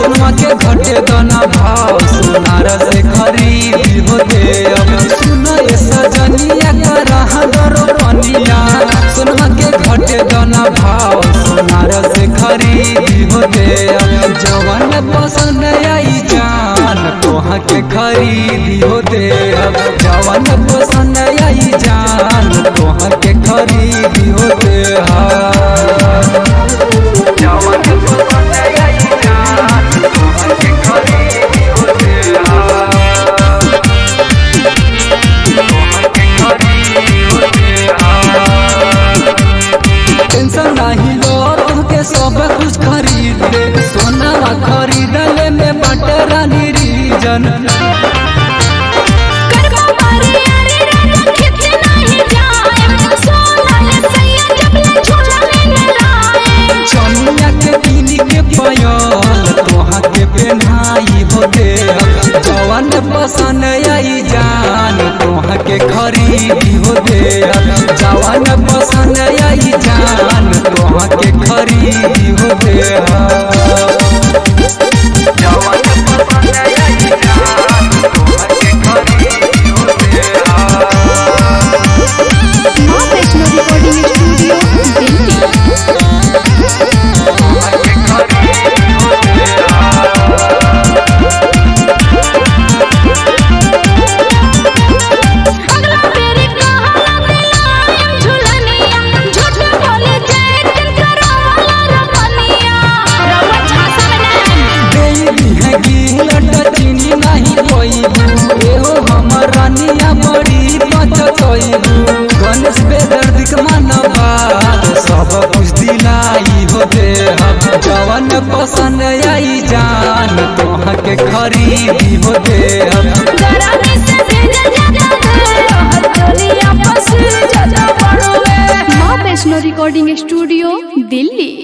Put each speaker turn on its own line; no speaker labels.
सोनवा के घटे दाना भाव सोनार से खरीदी होते अब सुनो ये सजनिया का दरो पनिया सोनवा के घटे दाना भाव सोनार से खरीदी होते अब जवन पसंद आई जान तोहा के खरीदी होते अब जवन पसंद आई जान तोहा के खरीदी होते हाँ जवन पसंद आई जान तोहा के खरीदी होते हाँ तोहा के खरीदी होते हाँ टेंशन नहीं लो तुमके सब कुछ खरीद ले सोना खरीदले में बटे रानी रीजन
करबा मारी यारी राजा खिच नहीं जाए सोना ले सैया जब ले झूला में लाए
चनिया के पीनी के पयल तोहा के पहनाई हो दे जवन पसंद आई जान तोहा के खरीदी हो दे जवन पसंद आई जान तोहा के खरीदी हो दे जवन पसंद आई जान तोहा के खरीदी हो दे
मां वैष्णो रिकॉर्डिंग स्टूडियो दिल्ली अगला तेरी कहाला दिलाए झुलनिया झूठ बोले जय दिन करो वाला रमनिया रम झांसा में
देवी है गिलट चीनी नहीं कोईबू एहो हमर रानिया बड़ी पचतोईबू गणेश बेदर्दिक मानबाद सब कुछ दिलाई हो दे हम जवन पसंद आई जान तोहा के खरीदी हो दे हम
गरानी से भेजा जाता है दुनिया पस जाता पड़ोगे मां वैष्णो रिकॉर्डिंग स्टूडियो दिल्ली